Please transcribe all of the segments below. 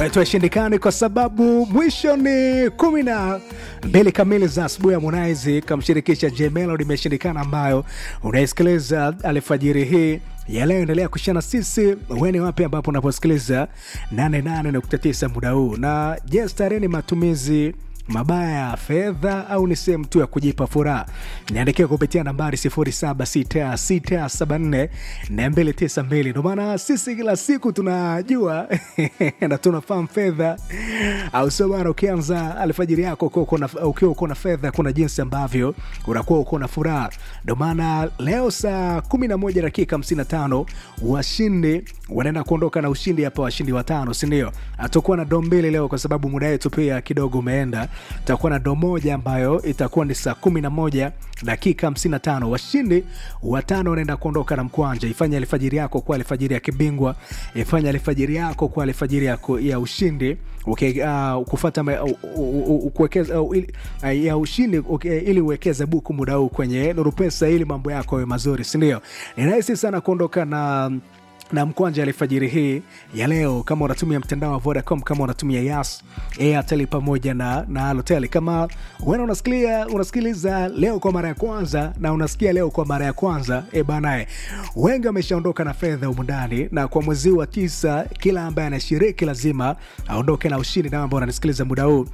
wetu ashindikani kwa sababu mwisho ni kumi na mbili kamili za asubuhi ya Harmonize kamshirikisha J Melody imeshindikana, ambayo unaisikiliza alfajiri hii ya leo. Endelea kushana sisi weni wapi ambapo unaposikiliza 88.9 muda huu. Na je, starehe ni matumizi mabaya ya fedha au ni sehemu tu ya kujipa furaha? Niandikia kupitia nambari 0766744292. Ndio maana sisi kila siku tunajua na tunafahamu fedha, au sio bana? Ukianza alfajiri yako ukiwa uko na fedha, kuna jinsi ambavyo unakuwa uko na furaha. Ndio maana leo saa 11 dakika 55 washindi wanaenda kuondoka na ushindi hapa, washindi watano, si ndio? Atakuwa na doo mbili leo kwa sababu muda wetu pia kidogo umeenda tutakuwa na doo moja ambayo itakuwa ni saa kumi na moja dakika hamsini na tano. Washindi watano wanaenda kuondoka na mkwanja. Ifanye alfajiri yako kuwa alfajiri ya kibingwa, ifanye alfajiri yako kuwa alfajiri ya, ya ushindi okay, uh, kufata uh, uh, kuwekeza uh, ili, uh, ya ushindi okay, ili uwekeze buku muda huu kwenye Nuru Pesa ili mambo yako yawe mazuri, si ndio? Ni rahisi sana kuondoka na na mkwanja alfajiri hii ya leo, kama unatumia mtandao wa Vodacom, kama unatumia Yas, Airtel pamoja na na Halotel, kama wewe unasikiliza unasikiliza leo kwa mara ya kwanza na unasikia leo kwa mara ya kwanza e banae, wengi wameshaondoka na fedha humu ndani, na kwa mwezi wa tisa kila ambaye anashiriki lazima aondoke na ushindi. Na ambao unanisikiliza muda huu,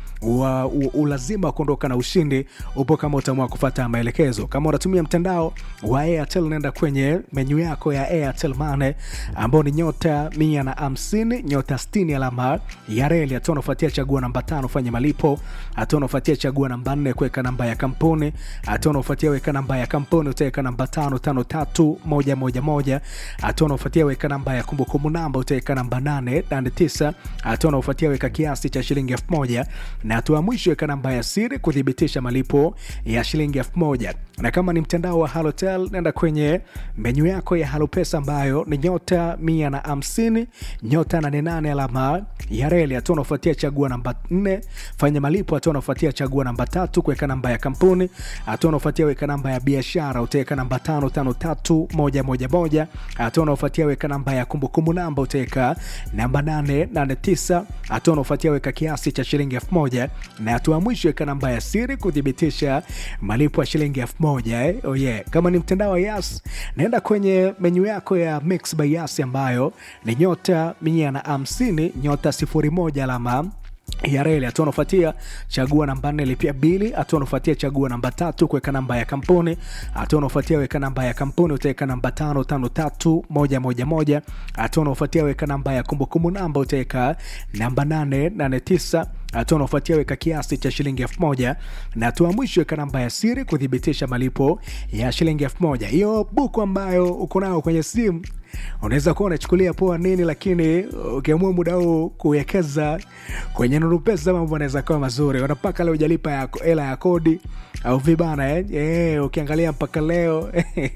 ulazima kuondoka na ushindi upo kama utaamua kufuata maelekezo. Kama unatumia mtandao wa Airtel, nenda kwenye menyu yako ya Airtel Money ambao ni nyota mia na hamsini nyota sitini alama ya reli. Hatua unafuatia chagua namba tano fanya malipo. Hatua unafuatia chagua namba nne kuweka namba ya kampuni. Hatua unafuatia weka namba ya kampuni, utaweka namba tano tano tatu moja moja moja. Hatua unafuatia weka namba ya kumbukumbu namba, utaweka namba nane nane tisa. Hatua unafuatia weka kiasi cha shilingi elfu moja na hatua ya mwisho weka namba ya siri kuthibitisha malipo ya shilingi elfu moja. Na kama ni mtandao wa Halotel, nenda kwenye menyu yako ya Halopesa ambayo ni nyota mia na hamsini nyota nane nane alama ya reli. Hatua unafuatia chagua namba nne fanya malipo. Hatua unafuatia chagua namba tatu kuweka namba ya kampuni. Hatua unafuatia weka namba ya biashara, utaweka namba tano tano tatu moja moja moja. Hatua unafuatia weka namba ya kumbukumbu namba, utaweka namba nane nane tisa. Hatua unafuatia weka kiasi cha shilingi elfu moja na hatua ya mwisho weka namba ya siri kuthibitisha malipo ya shilingi elfu moja eh? Oh yeah. Kama ni mtandao wa Yas, naenda kwenye menyu yako ya Mix by Yas ambayo ni nyota mia na hamsini nyota sifuri moja alama ya reli. Hatua unafuatia chagua namba nne lipia bili. Hatua unafuatia chagua namba tatu kuweka namba ya kampuni. Hatua unafuatia weka namba ya kampuni, utaweka namba tano tano tatu moja moja moja. Hatua unafuatia weka namba ya kumbukumbu namba, utaweka namba nane nane tisa. Hatua unafuatia weka kiasi cha shilingi elfu moja na hatua mwisho weka namba ya siri kuthibitisha malipo ya shilingi elfu moja. Hiyo buku ambayo uko nayo kwenye simu unaweza kuwa unachukulia poa nini, lakini ukiamua muda huu kuwekeza kwenye Nuru Pesa mambo anaweza kuwa mazuri. Unapaka leo hujalipa hela ya kodi au vibana eh? Eh, ukiangalia mpaka leo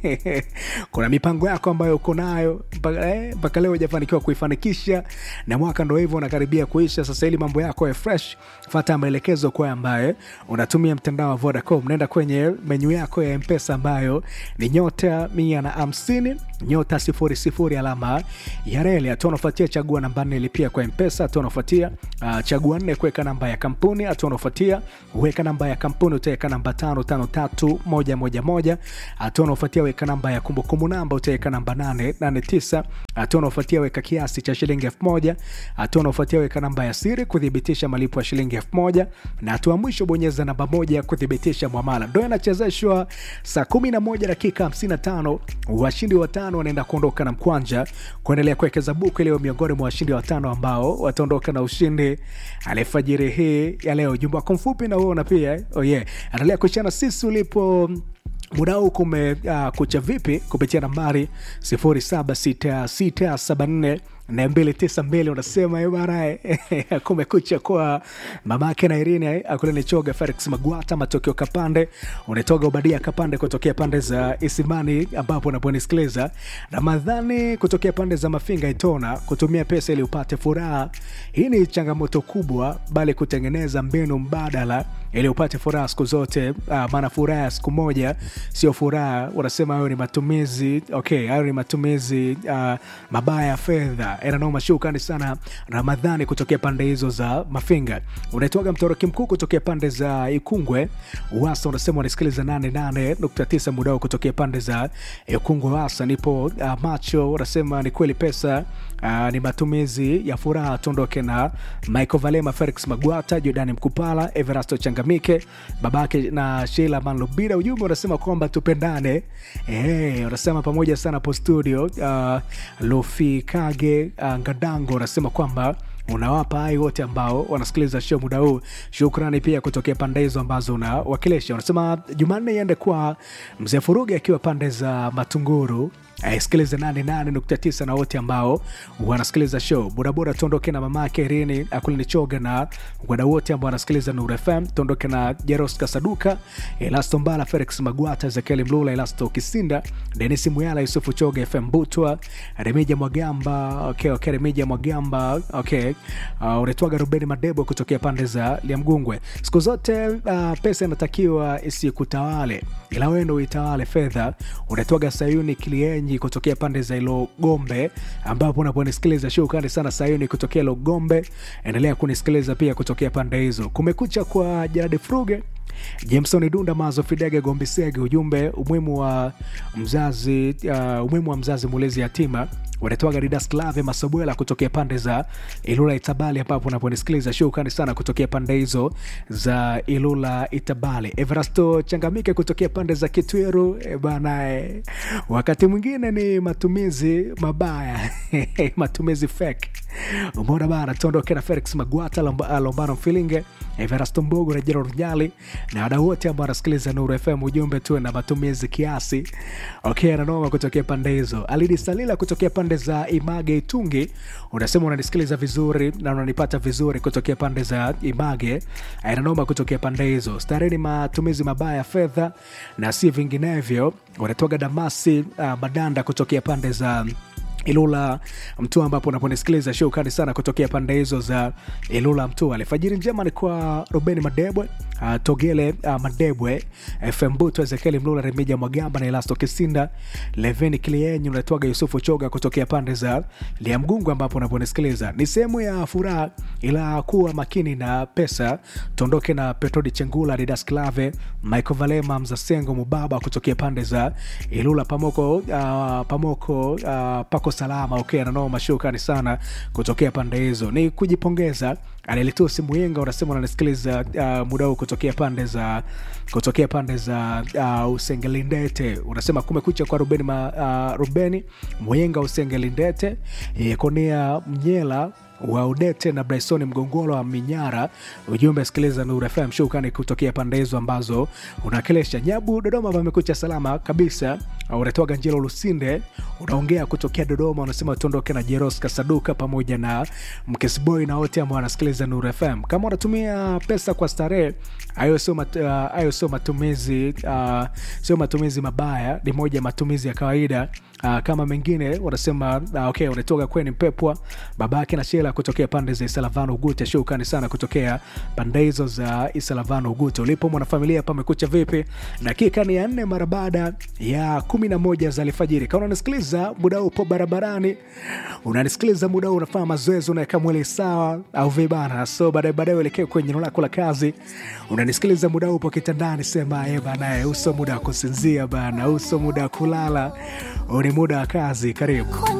kuna mipango yako ambayo uko nayo mpaka eh, mpaka leo hujafanikiwa kuifanikisha, na mwaka ndo hivyo unakaribia kuisha. Sasa ili mambo yako ya fresh, fuata maelekezo kwa ambaye unatumia mtandao wa Vodacom. Nenda kwenye menyu yako ya Mpesa ambayo ni nyota mia na hamsini nyota sifuri sifuri alama ya reli. Hatua unafuatia chagua namba nne lipia kwa Mpesa. Hatua unafuatia uh, chagua nne kuweka namba ya kampuni. Hatua unafuatia weka namba ya kampuni, utaweka namba tano tano tatu moja moja moja. Hatua unafuatia weka namba ya kumbukumbu namba, utaweka namba nane nane tisa. Hatua unafuatia weka kiasi cha shilingi elfu moja. Hatua unafuatia weka namba ya siri kuthibitisha malipo ya shilingi elfu moja na hatua mwisho bonyeza namba moja kuthibitisha mwamala. Ndo inachezeshwa saa kumi na moja dakika hamsini na tano washindi watano wanaenda kuondoka na mkwanja kuendelea kuwekeza buku iliyo miongoni mwa washindi watano ambao wataondoka na ushindi alfajiri hii ya leo. Jumba wako mfupi na uona pia oh yeah. Endelea kuchana sisi ulipo muda huu kume uh, kucha vipi kupitia nambari 076674 na mbili tisa mbili unasema bana kumekucha kwa mamake na Irene akule nichoga Felix Magwata matokeo Kapande unatoga Ubadia Kapande kutokea pande za Isimani ambapo unaponisikiliza Ramadhani kutokea pande za Mafinga Itona kutumia pesa ili upate furaha. Hii ni changamoto kubwa, bali kutengeneza mbinu mbadala ili upate furaha siku zote. Uh, maana furaha ya siku moja sio furaha. Unasema hayo ni matumizi okay, hayo ni matumizi uh, mabaya ya fedha yeah, enanoma shukrani sana ramadhani kutokea pande hizo za mafinga unaitwaga mtoroki mkuu kutokea pande za ikungwe wasa unasema unasikiliza 88.9 mudao kutokea pande za ikungwe wasa nipo uh, macho unasema ni kweli pesa uh, ni matumizi ya furaha tuondoke na michael valema felix magwata jordani mkupala everasto changamike babake na sheila manlubida ujumbe unasema kwamba tupendane hey, unasema pamoja sana po studio uh, lofi kage uh, ngadango unasema kwamba unawapa hai wote ambao wanasikiliza show muda huu shukrani pia kutokea pande hizo ambazo unawakilisha unasema jumanne iende kwa mzee furugi akiwa pande za matunguru sikiliza 88.9 na wote ambao wanasikiliza show bodaboda tuondoke na mamake rini akulinichoga na wadau wote ambao wanasikiliza nur fm tuondoke na jeros kasaduka elasto mbala felix magwata ezekieli mlula elasto kisinda denis muyala yusufu choga fm butwa remija mwagamba okay, okay, remija mwagamba okay. uh, unaitwaga rubeni madebo kutokea pande za liamgungwe siku zote uh, pesa inatakiwa isikutawale ila wendo uitawale fedha unaitwaga sayuni klienyi kutokea pande za ilo gombe ambapo unaponisikiliza shukrani sana sayuni kutokea ilo gombe endelea kunisikiliza pia kutokea pande hizo kumekucha kwa jaradi fruge jameson dunda mazo fidege gombisege ujumbe umuhimu wa mzazi uh, umuhimu wa mzazi mulezi yatima wanatoaga Didas Clave Masobwela kutokea pande za Ilula Itabali, ambapo unaponisikiliza shukrani sana kutokea pande hizo za Ilula Itabali. Everasto Changamike kutokea pande za Kitweru e bana e. Wakati mwingine ni matumizi mabaya matumizi fake. Umeona bana, tuondoke na Felix Magwata, Lomba- Lombano Mfilinge, Everasto Mbogo na Gerald Nyali na wadau wote ambao wanasikiliza Nuru FM. Ujumbe tuwe na matumizi kiasi. Okay, nanoma kutokea pande hizo. Alidi Salila kutokea pande za Image Itungi, unasema unanisikiliza vizuri na unanipata vizuri kutokea pande za Image. Nanoma kutokea pande hizo. Starehe ni matumizi mabaya ya fedha na si vinginevyo. Unatoka Damasi uh, Madanda kutokea pande za Ilula Mtua, ambapo unaponisikiliza shukrani sana kutokea pande hizo za Ilula Mtua. Alfajiri njema ni kwa Rubeni Madebwe, uh, Togele uh, Madebwe, FM Buto, Ezekieli Mlula, Remija Mwagamba na Elasto Kisinda, Leveni Klienyi, unatoaga Yusufu Choga kutokea pande za Liamgungu, ambapo unaponisikiliza ni sehemu ya furaha, ila kuwa makini na pesa. Tuondoke na Petrodi Chengula, Didas Clave, Michael Valema, Mzasengo Mubaba kutokea pande za Ilula Pamoko, uh, Pamoko uh, pako salama okay, nanoma shukrani sana kutokea pande hizo ni kujipongeza anelitusi muyenga unasema unanisikiliza uh, muda huu kutokea pande za kutokea pande za uh, usengelindete unasema kumekucha kwa rubeni, ma, uh, rubeni muyenga usengelindete yekonia mnyela wa udete na bryson mgongolo wa minyara ujumbe sikiliza nur fm shukani kutokea pande hizo ambazo unawakilisha nyabu dodoma pamekucha salama kabisa unatoaga njelo lusinde unaongea kutokea dodoma unasema tuondoke na jeros kasaduka pamoja na mkesboy na wote ambao wanasikiliza nur fm kama unatumia pesa kwa starehe hayo sio mat, uh, hayo sio matumizi uh, sio matumizi mabaya ni moja ya matumizi ya kawaida uh, kama mengine wanasema uh, okay unatoka kweni mpepwa babake na shela kutokea pande za isalavano ugute shukani sana kutokea pande hizo za isalavano ugute ulipo mwanafamilia pamekucha vipi dakika ni ya nne mara baada ya kumi na moja za alfajiri kama unanisikiliza muda huu upo barabarani unanisikiliza muda huu unafanya mazoezi unaweka mwili sawa au vibana so baadaye baadaye uelekee kwenye eneo lako la kazi unanisikiliza muda huu upo kitandani sema e banae uso muda wa kusinzia bana uso muda wa kulala huu ni muda wa kazi karibu